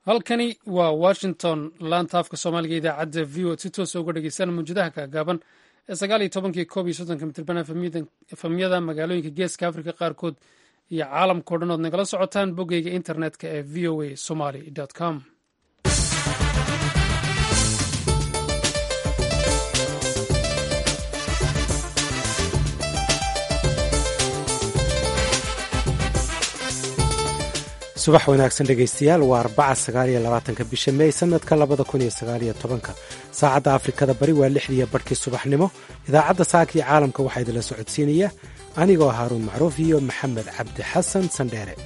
halkani waa washington laanta afka soomaaliga idaacadda v o si toosa uga dhegeystaan mawjadaha kaagaaban ee sagaal iyo tobankii koob iyo soddonka mitirban efamyada magaalooyinka geeska afrika qaarkood iyo caalamkao dhan ood nagala socotaan boggeyga internetka ee v o a somaly com subax wanaagsan dhegaystayaal waa arbaca sagaaliyo labaatanka bisha mey sanadka labada kun iyo sagaaliyo tobanka saacadda afrikada bari waa lixdiiyo barhkii subaxnimo idaacadda saaka iyo caalamka waxaa idinla socodsiinaya anigoo haaruun macruuf iyo maxamed cabdi xasan sandheere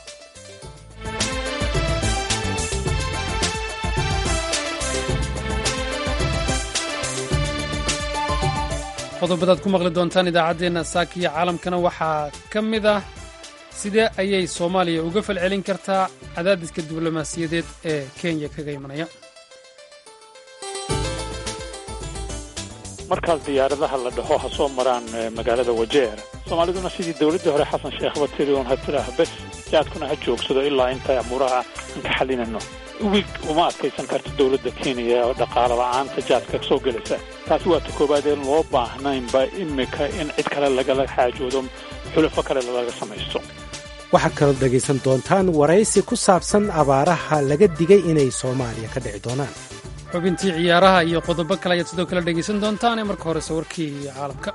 qodobadaad ku maqli doontaan idaacaddeenna saaka iyo caalamkana waxaa ka mid ah sidee ayay soomaaliya uga falcelin kartaa cadaadiska diblomaasiyadeed ee kenya kaga imanaya markaas diyaaradaha la dhaho ha soo maraan magaalada wajeer soomaaliduna sidii dowladdii hore xasan sheekhba tiri un ha tidhaah bes jaadkuna ha joogsado ilaa inta amuuraha aan ka xalinayno wig uma adkaysan karto dowladda kenya oo dhaqaalo la'aanta jaadka soo gelaysa taasi waa ta koowaad een loo baahnaynba imika in cid kale lagala xaajoodo xulafo kale laga samaysto waxaad kaloo dhegaysan doontaan waraysi ku saabsan abaaraha laga digay inay soomaaliya ka dhici doonaan xubintii ciyaaraha iyo qodobo kale ayaad sidoo kale dhegaysan doontaan ee marka horese warkii caalamka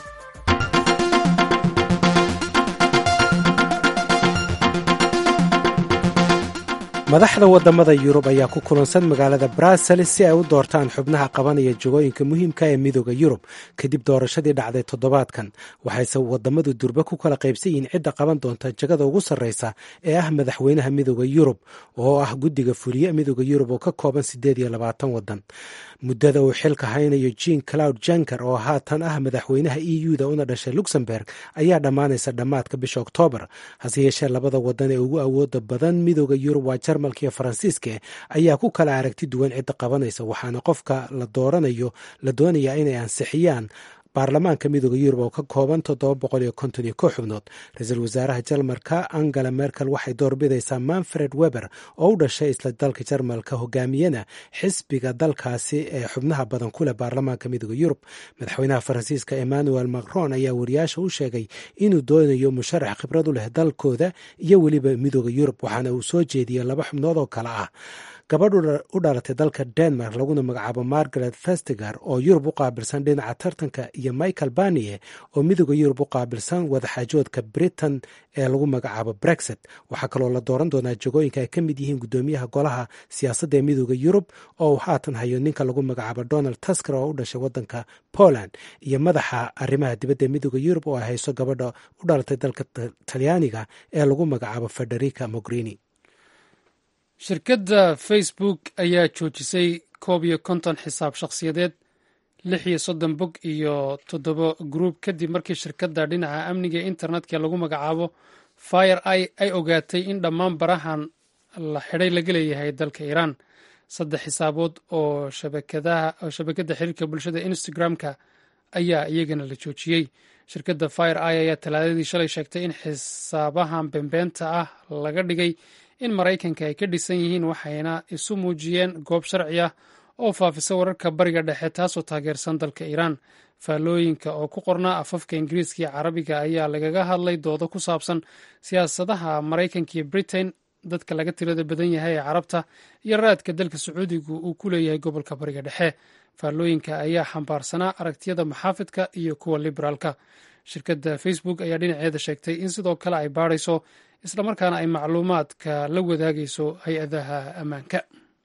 madaxda waddamada yurub ayaa ku kulansan magaalada brussels si ay u doortaan xubnaha qabanaya jagooyinka muhiimka ee midooda yurub kadib doorashadii dhacday toddobaadkan waxayse waddamadu durbe ku kala qaybsan yihiin cidda qaban doonta jagada ugu sarreysa ee ah madaxweynaha midooda yurub oo ah guddiga fuliye midooda yurub oo ka kooban siddeed iyo labaatan waddan muddada uu xilka haynayo jean cloud janker oo haatan ah madaxweynaha e u da una dhashay luxemburg ayaa dhammaanaysa dhammaadka bisha oktoobar hase yeeshee labada waddan ee ugu awooda badan midooda yurub waa jarmalka iyo faransiiska ayaa ku kala aragti duwan cidda qabanaysa waxaana qofka la dooranayo la doonayaa inay ansixiyaan baarlamaanka midooda yurub oo ka kooban toddoba boqol iyo konton iyo ko xubnood ra-iisul wasaaraha jarmalka angela merkel waxay doorbidaysaa manfred weber oo u dhashay isla dalka jarmalka hogaamiyana xisbiga dalkaasi ee xubnaha badan ku leh baarlamaanka midooda yurub madaxweynaha faransiiska emmanuel macron ayaa wariyaasha u sheegay inuu doonayo musharax khibrad u leh dalkooda iyo weliba midooda yurub waxaana uu soo jeediyey laba xubnood oo kale ah gabadh u dhalatay dalka denmark laguna magacaabo margaret festigar oo yurub u qaabilsan dhinaca tartanka iyo michael barniye oo midooda yurub u qaabilsan wadaxaajoodka britain ee lagu magacaabo brexit waxaa kaloo la dooran doonaa jagooyinka ay ka mid yihiin guddoomiyaha golaha siyaasadda ee midooda yurub oo uu haatan hayo ninka lagu magacaabo donald tusker oo u dhashay wadanka poland iyo madaxa arrimaha dibadda ee midooda yurub oo ay hayso gabadha u dhalatay dalka talyaaniga ee lagu magacaabo federica mogrini shirkadda facebook ayaa joojisay koob iyo konton xisaab shakhsiyadeed lix iyo soddon bog iyo toddoba gruub kadib markii shirkadda dhinaca amniga ee internetka lagu magacaabo fire i ay ogaatay in dhammaan barahan la xidhay laga leeyahay dalka iiraan saddex xisaabood oo shabakadda xiriirka bulshada instagram-ka ayaa iyagana la joojiyey shirkadda fire i ayaa talaadadii shalay sheegtay in xisaabahan beenbeenta ah laga dhigay in maraykanka ay ka dhisan yihiin waxayna isu muujiyeen goob sharci ah oo faafisa wararka bariga dhexe taasoo taageersan dalka iiraan faallooyinka oo ku qornaa afafka ingiriiska iyo carabiga ayaa lagaga hadlay doodo ku saabsan siyaasadaha maraykanka iyo britain dadka laga tirada badan yahay ee carabta iyo raadka dalka sacuudigu uu ku leeyahay gobolka bariga dhexe faallooyinka ayaa xambaarsanaa aragtiyada maxaafidka iyo kuwa liberaalka shirkadda facebook ayaa dhinaceeda sheegtay in sidoo kale ay baadhayso islamarkaana ay macluumaadka la wadaagayso hay-adaha ammaanka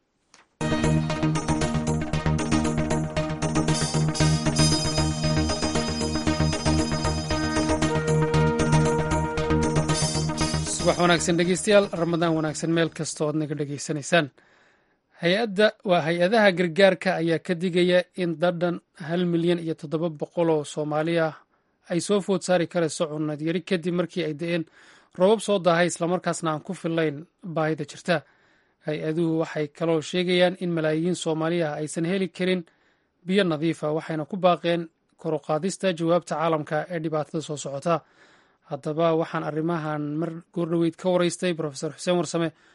subax wanaagsan dhegeystayaal ramadaan wanaagsan meel kasta ood naga dhegeysanaysaan hay-adda waa hay-adaha gargaarka ayaa ka digaya in dadhan hal milyan iyo toddoba boqol oo soomaali ah ay soo food saari karayso cunad yari kadib markii ay da-een roobab soo daahay islamarkaasna aan ku fillayn baahida jirta hay-aduhu waxay kaloo sheegayaan in malaayiin soomaali ah aysan heli karin biyo nadiifa waxayna ku baaqeen koruqaadista jawaabta caalamka ee dhibaatada soo socota haddaba waxaan arrimahan mar goordhoweyd ka waraystay profesor xuseen warsame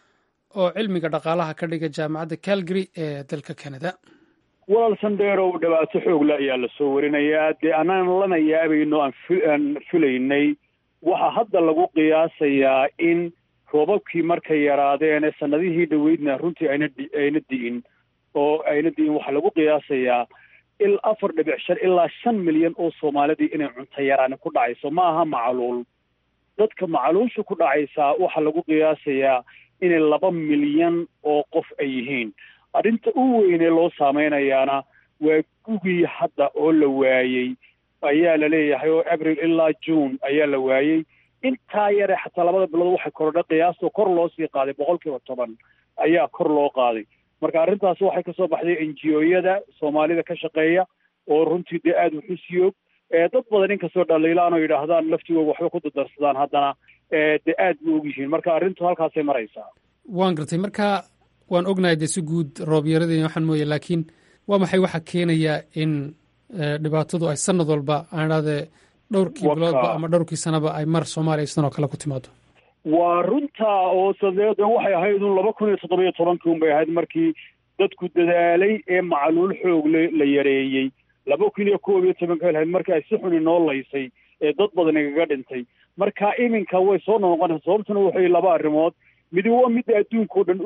oo cilmiga dhaqaalaha ka dhiga jaamacadda calgary ee dalka canada walaal sandheerow dhibaato xoogle ayaa lasoo warinayaa dee anaan lana yaabayno aan filaynay waxaa hadda lagu qiyaasayaa in roobabkii markay yaraadeen ee sanadihii dhoweydna runtii ayna ayna di'in oo ayna di'in waxaa lagu qiyaasayaa il afar dhibic shan ilaa shan milyan oo soomaalidii inay cunto yaraani ku dhacayso ma aha macluul dadka macluusha ku dhacaysaa waxaa lagu qiyaasayaa inay laba milyan oo qof ay yihiin arrinta u weynee loo saameynayaana waa gugii hadda oo la waayey ayaa la leeyahay oo abril ilaa june ayaa la waayey intaa yare xataa labada bilood waxay korodha qiyaastoo kor loo sii qaaday boqol kiiba toban ayaa kor loo qaaday marka arrintaas waxay kasoo baxday n g o-yada soomaalida ka shaqeeya oo runtii dee aada wuxu siyoog dad badan inkastoo dhaliilaan oo yidhaahdaan laftigooda waxba ku dadarsadaan haddana dee aad bu ogyihiin marka arrintu halkaasay maraysaa waan gartay marka waan ognahay dee si guud roobyaradeeni waxaan mooye laakiin waa maxay waxaa keenaya in dhibaatadu ay sanad walba aan idhahdee dhowrkii biloodba ama dhowrkii sanaba ay mar soomaaliya sidan oo kale ku timaado waa runtaa oo sadeede waxay ahayd un laba kun iyo toddoba iyo tobankii un bay ahayd markii dadku dadaalay ee macluul xoog le la yareeyey laba kun iyo koob iyo tobanka ahayd markii ay si xun inoo laysay ee dad badan igaga dhintay marka iminka way soo noqonaysa sababtuna waxay laba arrimood midi waa midda adduunka o dhan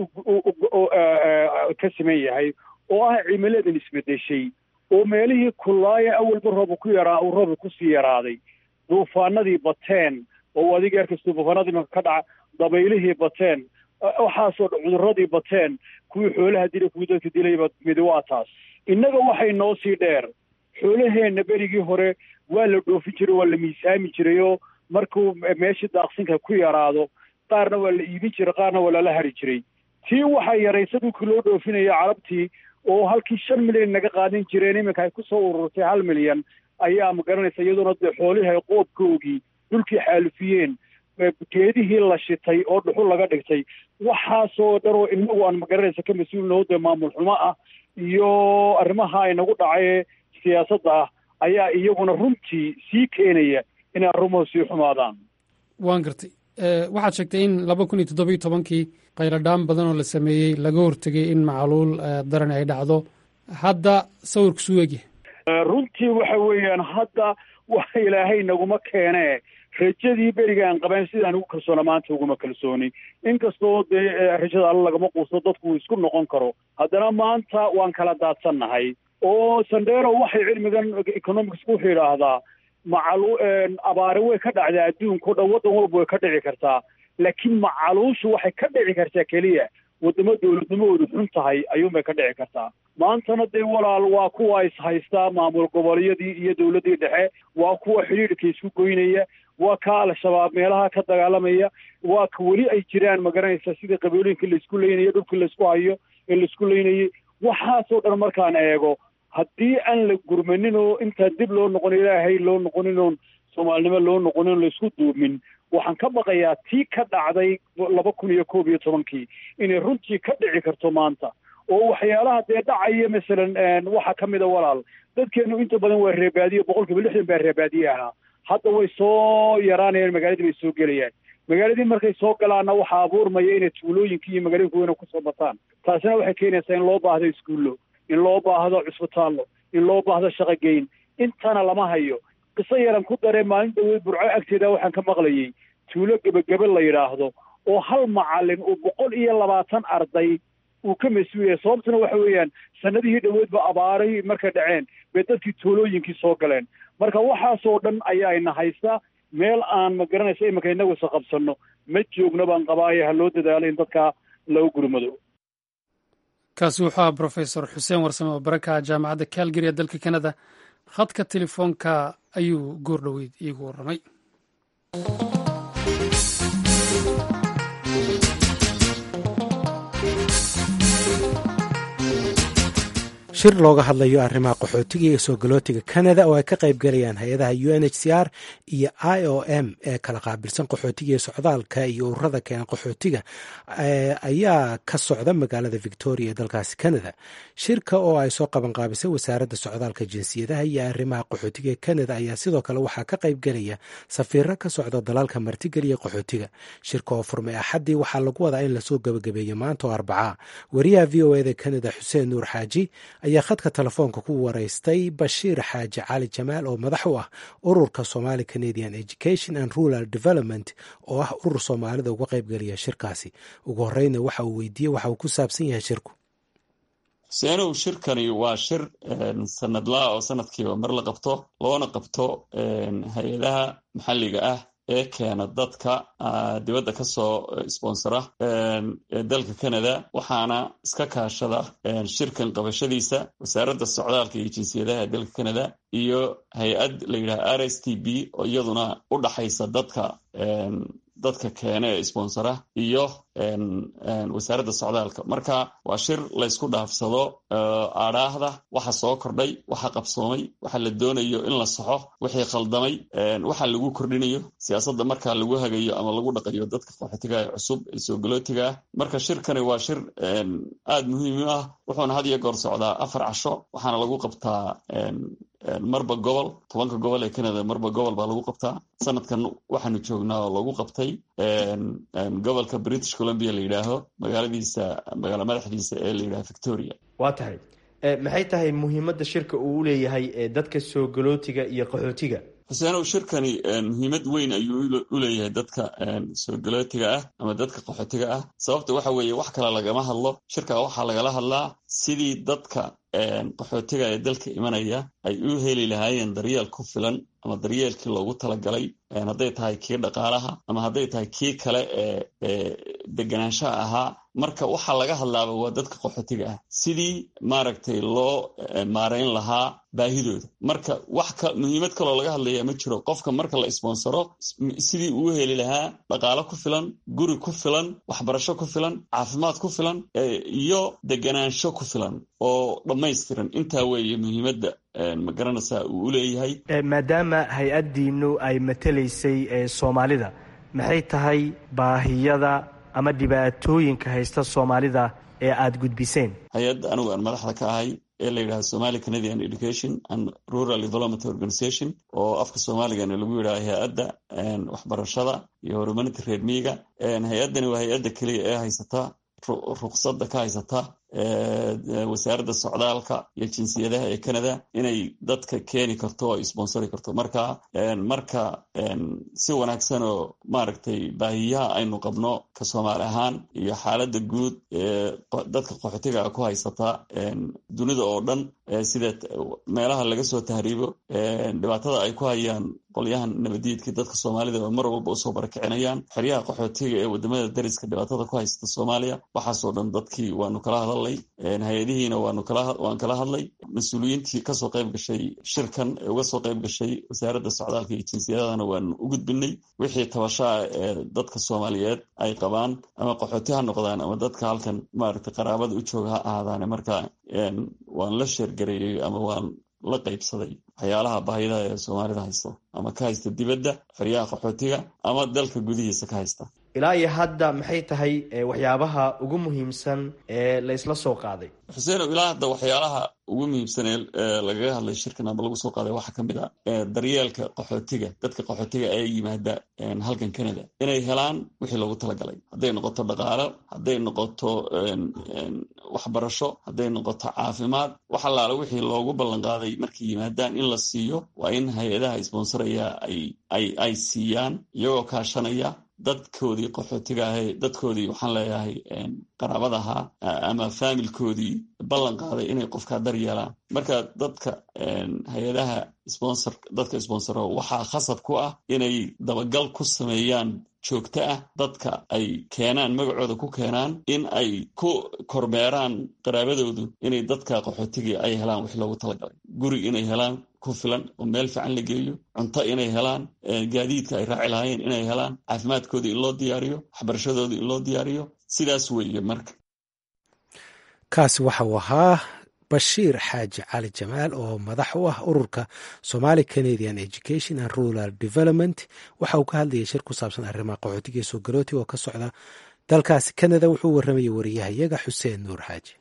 ka siman yahay oo ah cimiladan isbedeshay oo meelihii kullaaya awalba rooba ku yaraa uu rooba kusii yaraaday duufaanadii bateen oo adiga arkasta duufaanadii maka ka dhaca dabaylihii bateen waxaasoo cuduradii bateen kuwii xoolaha dila kuwii dadka dilayba midi waa taas innaga waxay noo sii dheer xoolaheenna berigii hore waa la dhoofin jiray waa la miisaami jiray oo markuu meeshii daaqsinka ku yaraado qaarna waa la iibin jiray qaarna waa lala hari jiray tii waxaa yaraysa dhulkii loo dhoofinaya carabtii oo halkii shan milyan naga qaadan jireen iminka ay kusoo ururtay hal milyan ayaa ma garanaysa iyaduna dee xoolihii ay qoobkoogii dhulkii xaalufiyeen geedihii la shitay oo dhuxul laga dhigtay waxaasoo dhan oo inagu aan magaranaysa ka mas-uulnaho dee maamul xumo ah iyo arrimaha inagu dhacay siyaasadda ah ayaa iyaguna runtii sii keenaya inay arrimuhu sii xumaadaan waan gartay waxaad sheegtay in laba kun iyo toddoba iyo tobankii qayladhaan badan oo la sameeyey laga hortegay in macluul daran ay dhacdo hadda sawirku suu egya runtii waxa weeyaan hadda wax ilaahay naguma keenee rajadii berigaan qabeen sidaan ugu kalsoona maanta uguma kalsooni inkastoo dee rajada alla lagama quusto dadku uu isku noqon karo haddana maanta waan kala daadsannahay oo sandero waxay cilmigan economics wuxuu yidhaahdaa macalu abaari way ka dhacdaa adduunka o dhan waddan walba way ka dhici kartaa laakiin macaluushu waxay ka dhici kartaa keliya waddamo dowladnimahoodu xun tahay ayuunbay ka dhici kartaa maantana dee walaal waa kuwa is haystaa maamul goboleeyadii iyo dowladdii dhexe waa kuwa xidhiidhka isku goynaya waa ka al-shabaab meelaha ka dagaalamaya waa ka weli ay jiraan magaranaysa sidii qabiilooyinka laisku leynayo dhulkii laisku hayo ee laisku leynayay waxaasoo dhan markaan eego haddii aan la gurmanin oo intaan dib loo noqon ilaahay loo noqonin oon soomaalinimo loo noqonin o laisku duumin waxaan ka baqayaa tii ka dhacday laba kun iyo koob iyo tobankii inay runtii ka dhici karto maanta oo waxyaalaha dee dhacaya masalan waxaa ka mid a walaal dadkeenu inta badan waa reebaadiye boqol kiiba lixdan baa reebaadiye ahaa hadda way soo yaraanayaan magaaladii bay soo gelayaan magaaladii markay soo galaanna waxaa abuurmaya inay tuulooyinkii iyo magaalooyinka weyna kusoo bataan taasina waxay keenaysaa in loo baahdo iskuullo in loo baahdo cusbitaallo in loo baahdo shaqogeyn intana lama hayo qiso yaran ku daree maalin dhaweyd burco agteeda waxaan ka maqlayay tuulo gebagebe la yidhaahdo oo hal macallin uu boqol iyo labaatan arday uu ka mas-uulyahay sababtuna waxa weeyaan sanadihii dhoweedba abaaray markay dhaceen bay dadkii tuulooyinkii soo galeen marka waxaasoo dhan ayaa ina haysta meel aan ma garanaysa iminka inagu isa qabsanno ma joogno baan qabaayo ha loo dadaalo in dadka lagu gurmado kaasi wuxuu aha brofesor xuseen warsame oo barakaha jaamacadda calgary ee dalka canada khadka telefoonka ayuu goor dhoweyd iigu warramay shir looga hadlayo arrimaha qaxootiga iyo soo galootiga canada oo ay ka qayb galayaan hay-adaha u n h c r iyo i o m ee kala qaabilsan qaxootiga iyo socdaalka iyo ururada keena qaxootiga ayaa ka socda magaalada victoria ee dalkaasi canada shirka oo ay soo qabanqaabisay wasaaradda socdaalka jinsiyadaha iyo arrimaha qaxootiga ee canada ayaa sidoo kale waxaa ka qayb gelaya safiiro ka socda dalalka martigeliya qaxootiga shirka oo furmay axaddii waxaa lagu wadaa in lasoo gabagabeeyo maanta oo arbacaa wariyaha v o eda canada xuseen nuur xaaji ayaa khadka telefoonka ku wareystay bashiir xaaji cali jamaal oo madax u ah ururka somali canadian education and rural development oo ah urur soomaalida uga qaybgeliya shirkaasi ugu horeyna waxa uu weydiiyey waxa uu ku saabsan yahay shirku seenow shirkani waa shir sanadlaa oo sanadkiiba mar la qabto loona qabto hay-adaha maxalliga ah ee keena dadka dibadda ka soo sponsora dalka canada waxaana iska kaashada shirkan qabashadiisa wasaaradda socdaalka iyo jinsiyadaha ee dalka canada iyo hay-ad la yidhaha r s t b oo iyaduna u dhaxaysa dadka dadka keena ee sponsora iyo wasaaradda socdaalka marka waa shir laysku dhaafsado aadhaahda waxa soo kordhay waxa qabsoomay waxa la doonayo in la saxo wixii khaldamay waxa lagu kordhinayo siyaasadda markaa lagu hagayo ama lagu dhaqayo dadka qaxootiga ee cusub ee soo galootiga ah marka shirkani waa shir aad muhiim u ah wuxuuna had iyo goor socdaa afar casho waxaana lagu qabtaa marba gobol tobanka gobol ee canada marba gobol baa lagu qabtaa sanadkan waxaanu joognaa oo lagu qabtay gobolka british columbia la yidhaaho magaaladiisa magaala madaxdiisa ee la yidhaho victoria waa tahay maxay tahay muhiimadda shirka uu u leeyahay dadka soo galootiga iyo qaxootiga xuseenow shirkani muhiimad weyn ayuu u leeyahay dadka soo galootiga ah ama dadka qaxootiga ah sababta waxa weeye wax kale lagama hadlo shirka waxaa lagala hadlaa sidii dadka qaxootiga ee dalka imanaya ay u heli lahaayeen daryeel ku filan ama daryeelkii loogu talagalay hadday tahay kii dhaqaalaha ama hadday tahay kii kale ee deganaanshaha ahaa marka waxaa laga hadlaaba waa dadka qaxootiga ah sidii maaragtay loo maarayn lahaa baahidooda marka wax ka muhiimad kaloo laga hadlaya ma jiro qofka marka la sponsoro sidii uu heli lahaa dhaqaalo ku filan guri ku filan waxbarasho ku filan caafimaad ku filan iyo deganaansho ku filan oo dhammaystiran intaa weeye muhiimadda ma garanaysaa uu u leeyahay maadaama hay-addiinu ay matelaysay soomaalida maxay tahay baahiyada ama dhibaatooyinka haysta soomaalida ee aada gudbiseen hay-adda anigu aan madaxda ka ahay ee la yidhaha somali canadian education and rural development organization oo afka soomaaligana lagu yidhaha hay-adda waxbarashada iyo horumarinta reer miiga hay-addani waa hay-adda keliya ee haysata ruqsadda ka haysata wasaaradda socdaalka iyo jinsiyadaha ee canada inay dadka keeni karto oo ay sponsori karto marka marka si wanaagsan oo maaragtay baahiyaha aynu qabno ka soomaali ahaan iyo xaaladda guud ee dadka qaxootiga ku haysata dunida oo dhan sida meelaha laga soo tahriibo dhibaatada ay ku hayaan qolyahan nabadiidka dadka soomaalida oo mar walba usoo barakicinayaan xeryaha qaxootiga ee wadamada dariska dhibaatada ku haysata soomaaliya waxaasoo dhan dadkii waanu kala hadalnay hay-adihiina waan kala hadlay mas-uuliyiintii kasoo qayb gashay shirkan ee uga soo qayb gashay wasaaradda socdaalka iyo jinsiyadana waanu u gudbinay wixii tabashaa ee dadka soomaaliyeed ay qabaan ama qaxooti ha noqdaan ama dadka halkan maaragtay qaraabada u jooga ha ahaadaane marka waan la sheergareeyey ama waan la qaybsaday waxyaalaha baahidaha ee soomaalida haysto ama ka haysta dibadda xeryaha qaxootiga ama dalka gudihiisa ka haysta ilaa iyo hadda maxay tahay waxyaabaha ugu muhiimsan ee la isla soo qaaday xuseenow ilaa hadda waxyaalaha ugu muhiimsan ee lagaga hadlay shirkan ama lagu soo qaaday waxaa ka mid a daryeelka qaxootiga dadka qaxootiga ee yimaada halkan canada inay helaan wixii loogu talagalay hadday noqoto dhaqaalo hadday noqoto waxbarasho hadday noqoto caafimaad wax allaale wixii loogu ballanqaaday markay yimaadaan in la siiyo waa in hay-adaha sponsoraya ay siiyaan iyagoo kaashanaya dadkoodii qaxootiga ahe dadkoodii waxaan leeyahay qaraabadaha ama faamilkoodii ballan qaaday inay qofkaa dar yeelaan marka dadka hay-adaha sponsor dadka sponsoro waxaa khasab ku ah inay dabagal ku sameeyaan joogto ah dadka ay keenaan magacooda ku keenaan in ay ku kormeeraan qaraabadoodu inay dadka qaxootigii ay helaan wix loogu talagalay guri inay helaan ku filan oo meel fiican la geeyo cunto inay helaan gaadiidka ay raaci lahaayeen inay helaan caafimaadkooda in loo diyaariyo waxbarashadooda in loo diyaariyo sidaas weeye marka kaasi waxa uu ahaa bashiir xaaji cali jamaal oo madax u ah ururka somali canadian education and rural development waxa uu ka hadlayay shir ku saabsan arrimaha qaxootiga ee soo galooti oo ka socda dalkaasi canada wuxuu warramayay wariyahayaga xuseen nuur xaaji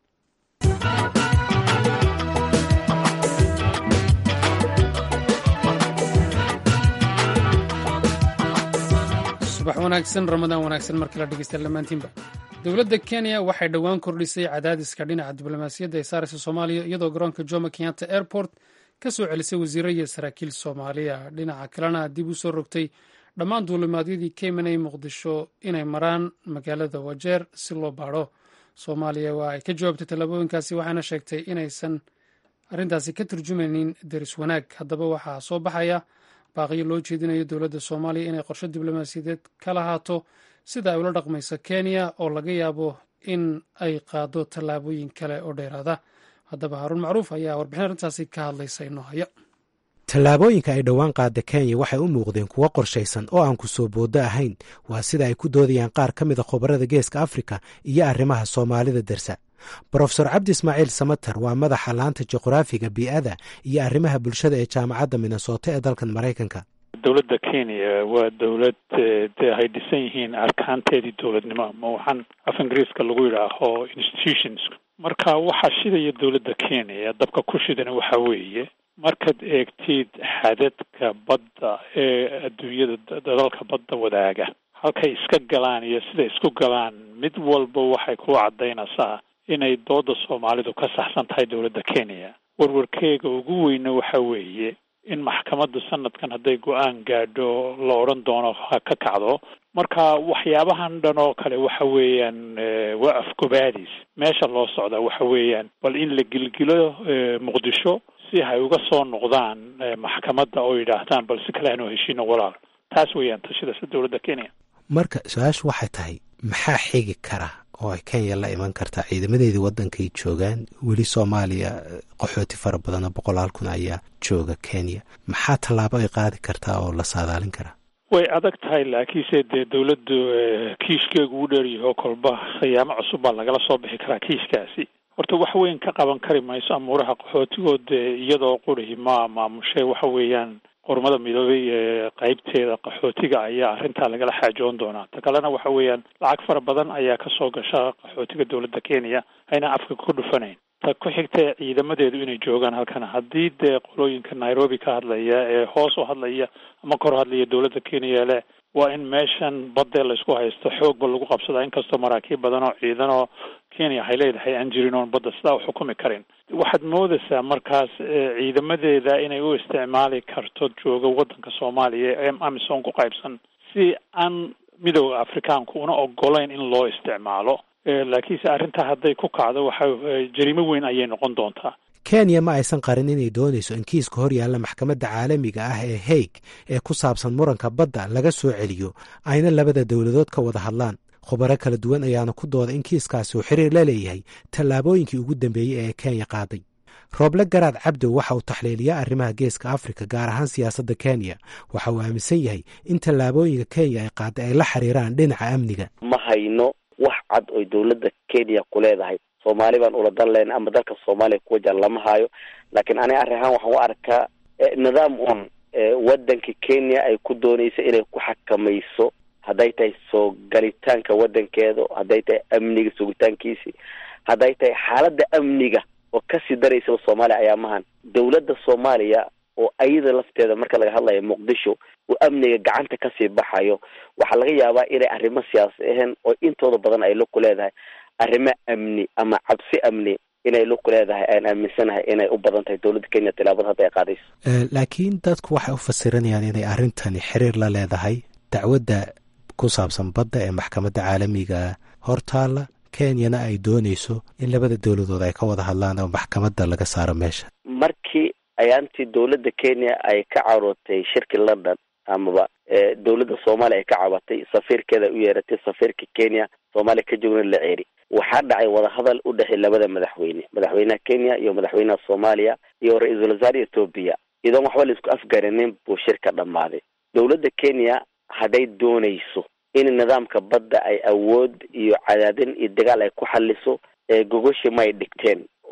subax wanaagsan ramadaan wanaagsan markii la dhegeysta dhammaantiinba dowladda kenya waxay dhowaan kordhisay cadaadiska dhinaca diblomaasiyadda ee saaraysa soomaaliya iyadoo garoonka jomo kenyatta airport ka soo celisay wasiiro iyo saraakiil soomaaliya dhinaca kalena dib u soo rogtay dhammaan duulimaadyadii ka imanayay muqdisho inay maraan magaalada wajeer si loo baadho soomaaliya waa ay ka jawaabtay tallaabooyinkaasi waxaana sheegtay inaysan arrintaasi ka turjumaynin deris wanaag haddaba waxaa soo baxaya baaqiyo loo jeedinayo dowladda soomaaliya inay qorsho diblomaasiyadeed ka lahaato sida ay ula dhaqmayso kenya oo laga yaabo in ay qaado tallaabooyin kale oo dheeraada haddaba haruun macruuf ayaa warbixin arrintaasi ka hadlaysa inoo haya tallaabooyinka ay dhowaan qaada kenya waxay u muuqdeen kuwo qorshaysan oo aan ku soo booddo ahayn waa sida ay ku doodayaan qaar ka mid a khubarada geeska afrika iyo arrimaha soomaalida dersa brofesor cabdi ismaaciil samater waa madaxa laanta juqraafiga bii'ada iyo arrimaha bulshada ee jaamacadda minnesota ee dalkan maraykanka dowladda kenya waa dowlad dee ay dhisan yihiin arkaanteedii dowladnimo ama waxaan af ingiriiska lagu yidhaaho institutions marka waxaa shidaya dowladda kenya dabka ku shidana waxa weeye markaad eegtid xadadka badda ee adduunyada dadalka badda wadaaga halkay iska galaan iyo siday isku galaan mid walba waxay ku caddaynaysaa inay dooda soomaalidu ka saxsan tahay dowladda kenya warwarkeega ugu weyna waxa weeye in maxkamadda sanadkan hadday go-aan gaadho la odhan doono ha ka kacdo marka waxyaabahan dhan oo kale waxa weeyaan waa afgobaadis meesha loo socdaa waxa weeyaan bal in la gilgilo muqdisho si hay uga soo noqdaan maxkamadda oo yidhaahdaan bal si kale hanoo heshiino walaal taas weeyaan tashidasa dowladda kenya marka su-aashu waxay tahay maxaa xigi kara oo ay kenya la iman kartaa ciidamadeedii waddankay joogaan weli soomaaliya qaxooti fara badan oo boqolaal kun ayaa jooga kenya maxaa tallaabo ay qaadi kartaa oo la saadaalin karaa way adag tahay laakiinse dee dowladdu kiishkeegu u dheeryaho kolba khiyaamo cusub baa lagala soo bixi karaa kiiskaasi horta wax weyn ka qaban kari mayso amuuraha qaxootigood iyadoo qurihi ma maamushe waxa weeyaan qormada midoobay ee qaybteeda qaxootiga ayaa arrintaa lagala xaajoon doonaa ta kalena waxa weeyaan lacag fara badan ayaa kasoo gasha qaxootiga dowladda kenya ayna afka ku dhufanayn ta ku xigta ciidamadeedu inay joogaan halkan haddii dee qolooyinka nairobi ka hadlaya ee hoos u hadlaya ama kor hadlaya dowladda kenya leh waa in meeshan badee laysku haysto xoogba lagu qabsadaa inkastoo maraakiib badan oo ciidan oo kenya waxay leedahay aan jirin oon badda sidaa u xukumi karin waxaad moodaysaa markaas ciidamadeeda inay u isticmaali karto jooga waddanka soomaaliya ee amisom ku qaybsan si aan midooda afrikaanku una ogolayn in loo isticmaalo laakiinse arrintaa hadday ku kacdo waxa jariimo weyn ayay noqon doontaa kenya ma aysan qarin inay doonayso in kiiska hor yaalla maxkamadda caalamiga ah ee haig ee ku saabsan muranka badda laga soo celiyo ayna labada dowladood ka wada hadlaan khubaro kala duwan ayaana ku dooda in kiiskaasi uu xiriir la leeyahay tallaabooyinkii ugu dambeeyey ee kenya qaaday rooble garaad cabdow waxa uu taxliiliyaa arrimaha geeska afrika gaar ahaan siyaasadda kenya waxa uu aaminsan yahay in tallaabooyinka kenya ay qaaday ay la xiriiraan dhinaca amniga ma hayno wax cad oy dowladda kenya ku leedahay soomaali baan ula dan lehna ama dalka soomaaliya ku wajahan lama hayo laakiin aniga arrin ahaan waxaan u arkaa nidaam un waddanka kenya ay ku doonayso inay ku xakamayso hadday tahay soo galitaanka waddankeeda hadday tahay amniga sugitaankiisi hadday tahay xaaladda amniga oo kasii daraysaba soomaaliya ayaa mahan dowladda soomaaliya oo ayada lafteeda marka laga hadlayo muqdisho uu amniga gacanta kasii baxayo waxaa laga yaabaa inay arrimo siyaasi ahayn oo intooda badan ay la ku leedahay arrimo amni ama cabsi amni inay la ku leedahay aan aaminsanahay inay u badan tahay dowladda kenya tilaabada hadda ay qaadayso laakiin dadku waxay u fasiranayaan inay arrintani xiriir la leedahay dacwadda ku saabsan badda ee maxkamadda caalamiga hortaalla kenyana ay doonayso in labada dowladood ay ka wada hadlaan oo maxkamadda laga saaro meesha markii ayaantii dowladda kenya ay ka carootay shirki london amaba dowladda soomaaliya ay ka cabatay safiirkeeda u yeeratay safiirka kenya soomaaliya ka joogna la ceeri waxaa dhacay wadahadal u dhexey labada madaxweyne madaxweynaha kenya iyo madaxweynaha soomaaliya iyo ra-iisul wasaare etoobiya iyadoon waxba laisku afgarinin buu shirka dhammaaday dowladda kenya hadday doonayso in nidaamka badda ay awood iyo cadaadin iyo dagaal ay ku xaliso gogoshi may dhigteen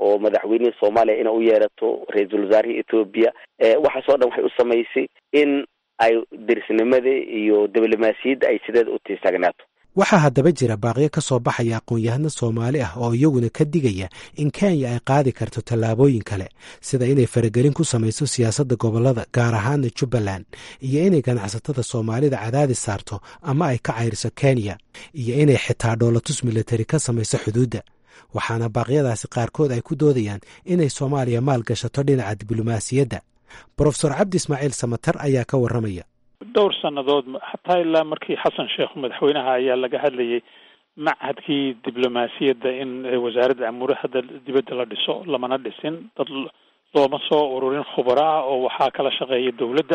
oo madaxweynihii soomaaliya ina u yeerato ra-iisul wasaarihii etoobiya waxaasoo dhan waxay u samaysay in ay derisnimadii iyo diblomaasiyadda ay sideeda u tiistagnaato waxaa haddaba jira baaqyo ka soo baxaya aqoon-yahano soomaali ah oo iyaguna ka digaya in kenya ay qaadi karto tallaabooyin kale sida inay faragelin ku samayso siyaasadda gobollada gaar ahaana jubbaland iyo inay ganacsatada soomaalida cadaadis saarto ama ay ka cayriso kenya iyo inay xitaa dhoolatus militari ka samayso xuduudda waxaana baaqyadaasi qaarkood ay ku doodayaan inay soomaaliya maal gashato dhinaca diblomaasiyadda brofesor cabdi ismaaciil samatar ayaa ka warramaya dhowr sannadood xataa ilaa markii xasan sheekh madaxweynaha ayaa laga hadlayay machadkii diblomaasiyadda in wasaaradda amuuraha dibadda la dhiso lamana dhisin dad looma soo ururin khubaro ah oo waxaa kala shaqeeya dowladda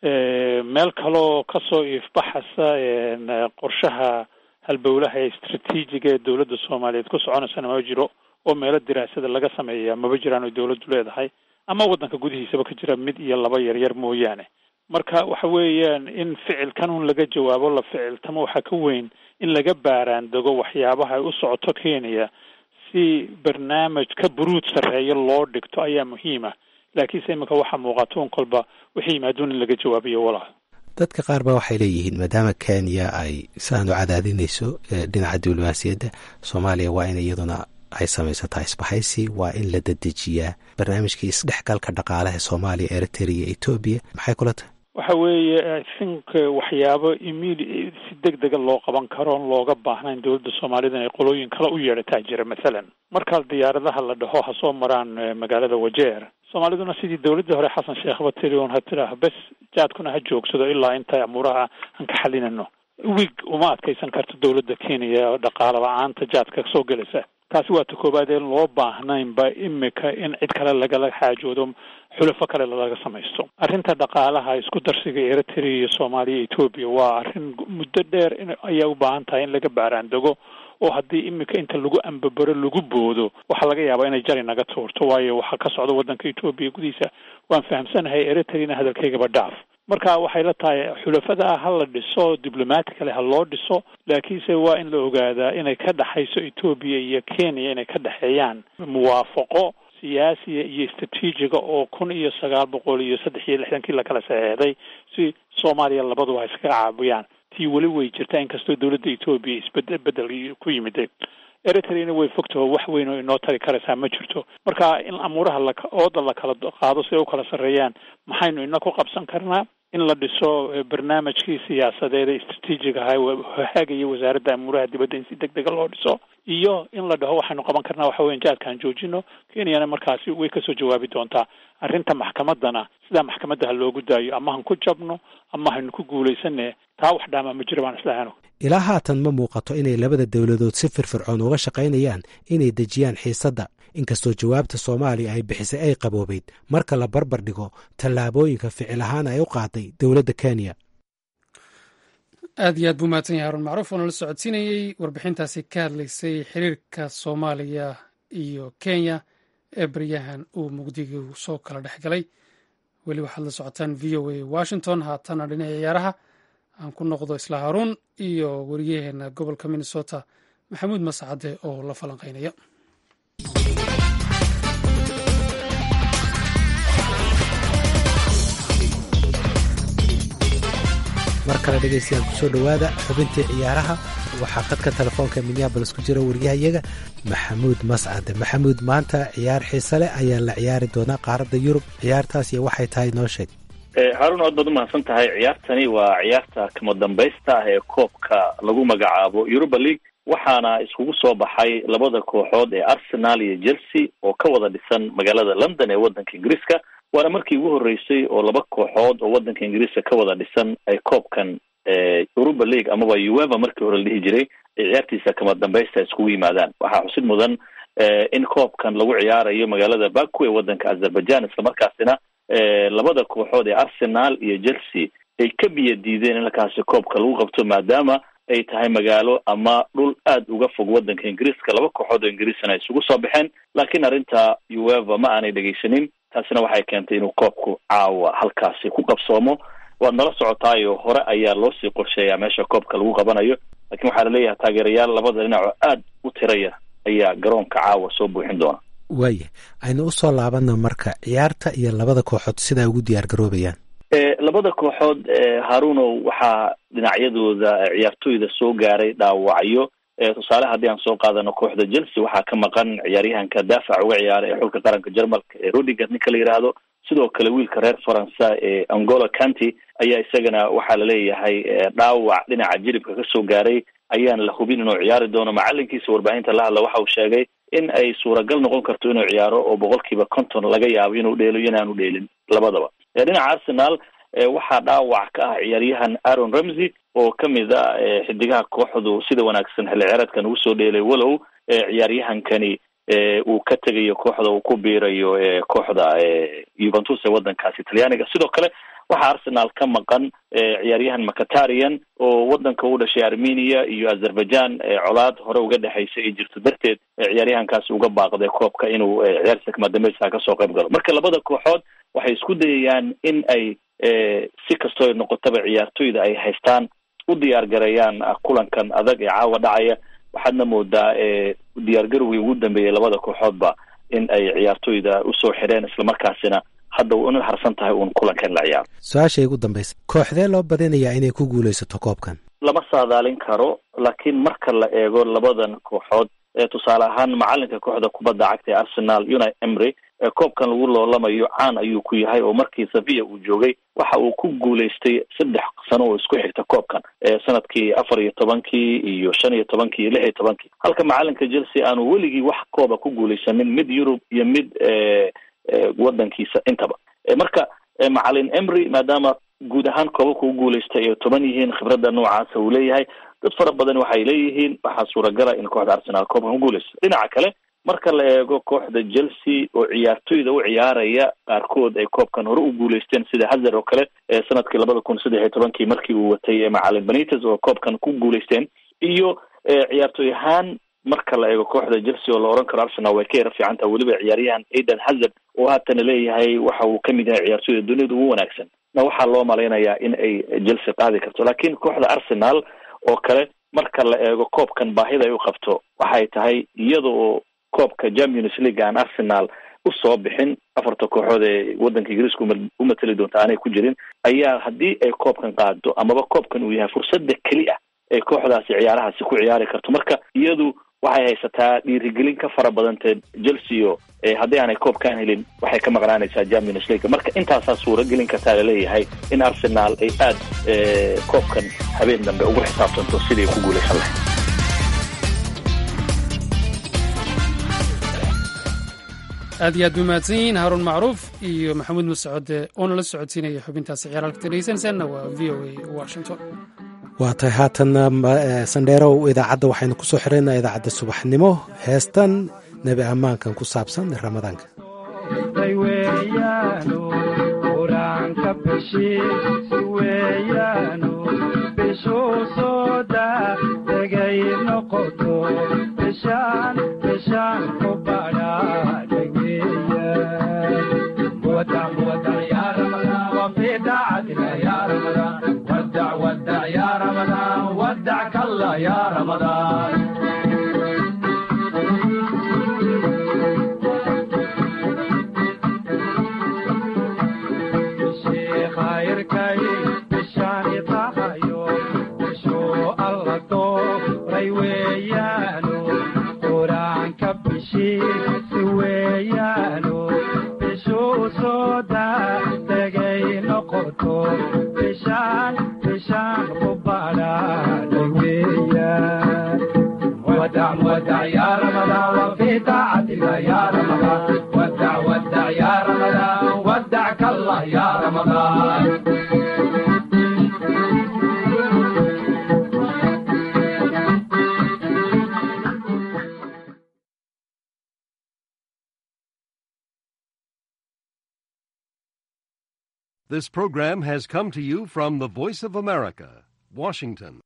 meel kaloo kasoo iifbaxasa qorshaha halbowlaha ee istraatiijiga ee dowladda soomaaliyeed ku soconaysana maba jiro oo meelo diraasada laga sameeya maba jiraan oy dowladdu leedahay ama waddanka gudihiisaba ka jira mid iyo laba yaryar mooyaane marka waxa weeyaan in ficilkan un laga jawaabo la ficiltamo waxaa ka weyn in laga baaraan dego waxyaabaha ay u socoto kenya si barnaamij ka buruud sarreeya loo dhigto ayaa muhiima laakiinse iminka waxaa muuqato un kolba wixii yimaaduun in laga jawaabiyo walaal dadka qaar ba waxay leeyihiin maadaama kenya ay siaan u cadaadinayso dhinaca diblomaasiyadda soomaaliya waa in iyaduna ay samaysataa isbahaysi waa in la dedejiyaa barnaamijkii isdhexgalka dhaqaalaha soomaaliya eritrea iyo etoobiya maxay kula tahay waxa weeye i think waxyaabo immedi si deg dega loo qaban karo on looga baahnayn dowladda soomaalida inay qolooyin kale u yeedhataa jira mathalan markaa diyaaradaha la dhaho ha soo maraan magaalada wajeer soomaaliduna sidii dowladdii hore xasan sheekhba tiri un ha tidhaah bes jaadkuna ha joogsado ilaa inta amuuraha aan ka xalinano wig uma adkaysan karto dowladda kenya dhaqaala la-aanta jaadka soo gelaysa taasi waa ta koowaad een loo baahnaynba imika in cid kale lagala xaajoodo xulafo kale laga samaysto arrinta dhaqaalaha isku darsiga eritrea iyo soomaaliya etoobiya waa arrin muddo dheer in ayaa u baahan tahay in laga baaraan dego oo haddii imika inta lagu ambabaro lagu boodo waxaa laga yaabaa inay jari naga tuurto waayo waxaa ka socda waddanka etoobiya gudihiisa waan fahamsanahay eritreana hadalkaygaba dhaaf marka waxay la tahay xulafada ha la dhiso diblomaticale ha loo dhiso laakiinse waa in la ogaadaa inay ka dhexayso etoobiya iyo kenya inay ka dhexeeyaan muwaafaqo siyaasiya iyo istraatiijiga oo kun iyo sagaal boqol iyo saddex iyo lixdankii lakala saxeexday si soomaaliya labaduba ha iskaga caabiyaan tii weli way jirtaa inkastoo dowladda etoobiya isbed bedel ku yimiday eritreana way fogtaho wax weyn oo inoo tari karaysaa ma jirto marka in amuuraha la ooda la kala qaado si ay u kala sarreeyaan maxaynu ina ku qabsan karnaa in la dhiso barnaamijkii siyaasadeed ee istraatiijiga ahaa haagaya wasaaradda amuuraha dibadda in si deg dega loo dhiso iyo in la dhaho waxaynu qaban karnaa waxa weyan jaadkaan joojino kenyana markaasi way kasoo jawaabi doontaa arrinta maxkamaddana sidaa maxkamadda ha loogu daayo ama han ku jabno ama haynu ku guulaysane taa wax dhaamaa ma jira baan islahano ilaa haatan ma muuqato inay labada dowladood si firfircoon uga shaqaynayaan inay dejiyaan xiisadda inkastoo jawaabta soomaaliya ay bixisay ay qaboobeyd marka la barbar dhigo tallaabooyinka ficil ahaan ay u qaaday dowladda kenya aad iyo aad buu mahadsan yahay harun macruuf oo nala socodsiinayey warbixintaasi ka hadlaysay xiriirka soomaaliya iyo kenya ee baryahan uu mugdigu soo kala dhex galay weli waxaad la socotaan v o a washington haatana dhinaca ciyaaraha aan ku noqdo isla haruun iyo wariyaheena gobolka minnesota maxamuud mascade oo la falanqeynaya mar kale dhegaystayaal kusoo dhowaada xubintii ciyaaraha waxaa qadka telefoonka minneabolis ku jira wariyahayaga maxamuud mascade maxamuud maanta ciyaar xiise leh ayaa la ciyaari doonaa qaaradda yurub ciyaartaas iyo waxay tahay noo sheeg haarun aad baad umahadsan tahay ciyaartani waa ciyaarta kama dambaysta ah ee koobka lagu magacaabo europa league waxaana iskugu soo baxay labada kooxood ee arsenal iyo chelsea oo ka wada dhisan magaalada london ee waddanka ingiriiska waana markii ugu horreysay oo laba kooxood oo waddanka ingiriiska ka wada dhisan ay koobkan europa league amaba ueva markii hore la dhihi jiray ay ciyaartiisa kama dambaysta iskugu yimaadaan waxaa xusid mudan in koobkan lagu ciyaarayo magaalada baku ee waddanka azerbaijan islamarkaasina labada kooxood ee arsenal iyo chelsea ay ka biya diideen in halkaasi koobka lagu qabto maadaama ay tahay magaalo ama dhul aada uga fog waddanka ingiriiska laba kooxood oo ingiriisana ay isugu soo baxeen laakiin arrinta ueva ma aanay dhegaysanin taasina waxay keentay inuu koobku caawa halkaasi ku qabsoomo waad nala socotaayo hore ayaa loo sii qorsheeyaa meesha koobka lagu qabanayo laakiin waxaa laleeyahay taageerayaal labada dhinac oo aada u tiraya ayaa garoonka caawa soo buuxin doona waaya aynu usoo laabana marka ciyaarta iyo labada kooxood sidaa ugu diyaar garoobayaan labada kooxood harunow waxaa dhinacyadooda ciyaartooyda soo gaaray dhaawacyo tusaale haddii aan soo qaadano kooxda chelsea waxaa ka maqan ciyaaryahanka daafac uga ciyaara ee xulka qaranka jarmalka ee rodiger ninka la yidhaahdo sidoo kale wiilka reer faransa ee angola county ayaa isagana waxaa laleeyahay dhaawac dhinaca jilibka kasoo gaaray ayaan la hubin inuu ciyaari doono macalinkiisa warbaahinta la hadla waxa uu sheegay in ay suuragal noqon karto inuu ciyaaro oo boqolkiiba konton laga yaabo inuu dheelo iyo inaanu dheelin labadaba dhinaca arsenal waxaa dhaawac ka ah ciyaaryahan aaron ramsey oo kamid a xidigaha kooxdu sida wanaagsan xilli ciyaareedkan ugu soo dheelay walow ciyaaryahankani uu ka tegayo kooxda uu ku biirayo kooxda juventus ee wadankaasi talyaaniga sidoo kale waxaa arsenal ka maqan ciyaaryahan macatarian oo wadanka u dhashay armenia iyo azerbaijan colaad hore uga dhexaysa ay jirto darteed ciyaaryahankaasi uga baaqday koobka inuu ciyaarta kamadambeysa kasoo qayb galo marka labada kooxood waxay isku dayayaan in ay si kastoo noqotaba ciyaartoyda ay haystaan u diyaar gareeyaan kulankan adag ee caawa dhacaya waxaadna moodaa diyaargarowgii ugu dambeeyay labada kooxoodba in ay ciyaartoyda usoo xidheen islamarkaasina hadda una harsan tahay uun kulankan la ciyaaro su-aashay ugu dambaysa kooxdee loo badinayaa inay ku guulaysato koobkan lama saadaalin karo laakiin marka la eego labadan kooxood tusaale ahaan macalinka kooxda kubadda cagta ee arsenal uni emry koobkan lagu loolamayo caan ayuu ku yahay oo markii safiya uu joogay waxa uu ku guulaystay saddex sano oo isku xigta koobkan sanadkii afar iyo tobankii iyo shan iyo tobankii iyo lix iyo tobankii halka macalinka chelsea aanu weligii wax kooba ku guulaysanin mid yurub iyo mid wadankiisa intaba marka macalin emry maadaama guud ahaan koobabka u guulaystay ay toban yihiin khibradda noocaasa uu leeyahay dad fara badan waxay leeyihiin waxaa suuragala in kooxda arsenal koobkan ku guulaysto dhinaca kale marka la eego kooxda chelsea oo ciyaartoyda u ciyaaraya qaarkood ay koobkan hore u guulaysteen sida hazer oo kale sanadkii labada kun saddex iyo tobankii markii uu watay macalin benites oo koobkan ku guulaysteen iyo ciyaartoy ahaan marka la eego kooxda chelsea oo la oran karo arsenal way ka yara fiican taha weliba ciyaaryahan aidan hazard oo haatana leeyahay waxa uu kamid yahay ciyaartoyda duniyada ugu wanaagsan na waxaa loo malaynayaa in ay chelsea qaadi karto laakiin kooxda arsenal oo kale marka la eego koobkan baahida ay u qabto waxay tahay iyada oo koobka champions league aan arsenal usoo bixin afarta kooxood ee wadanka ingiriiska u mateli doonta aanay ku jirin ayaa haddii ay koobkan qaado amaba koobkan uu yahay fursadda keli ah ee kooxdaasi ciyaarahaasi ku ciyaari karto marka iyadu waxay haysataa dhiirigelin ka fara badantee chelsea o haddii aanay koobkaan helin waxay ka maqnaanaysaa champions league marka intaasaa suuragelin kartaa laleeyahay in arsenal ay aad koobkan habeen dambe ugu xisaabtanto sidii ku guulaysan lahayd aad iyo aad bay mahadsan yihiin haaruun macruuf iyo maxamuud mascode oo nala socodsiinaya xubintaasi ciyaar halka dhegeysanaysaanna waa v o a washington waa tahay haatanna sandheerow idaacadda waxaynu ku soo xiraynaa idaacadda subaxnimo heestan nebi ammaankan ku saabsan ramadaanka This program has come to you from the Voice of America, Washington.